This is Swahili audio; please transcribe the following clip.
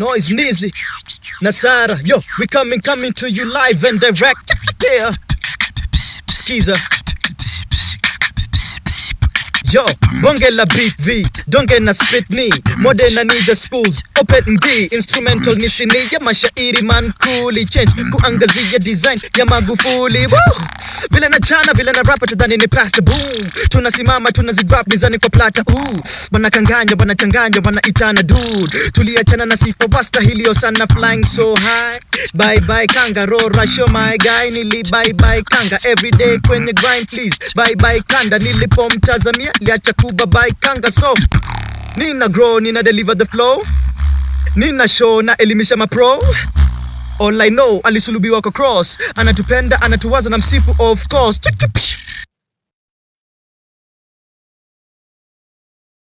Noise Nizi, Nasara, yo, we coming, coming to you live and direct. Yeah, Skiza. Yo, bonge la beat V, donge na spit ni Mode na need the spools, open D Instrumental ni sini ya mashairi man kuli Change kuangazia design ya Magufuli Woo! Vile na chana, vile na rapa tudhani ni pasta boom Tunasimama, tunazidrop mizani kwa plata Ooh, Wanakanganya, wanachanganya, wanaitana dude Tuliachana na sifa wastahilio sana flying so high Bye bye kanga, rora show my guy Nili bye bye kanga, everyday kwenye grind please Bye bye kanda, nilipomtazamia liacha kuba bye kanga So, nina grow, nina deliver the flow Nina show na elimisha mapro All I know alisulubiwa kwa cross, anatupenda anatuwaza na msifu of course. Check it, psh.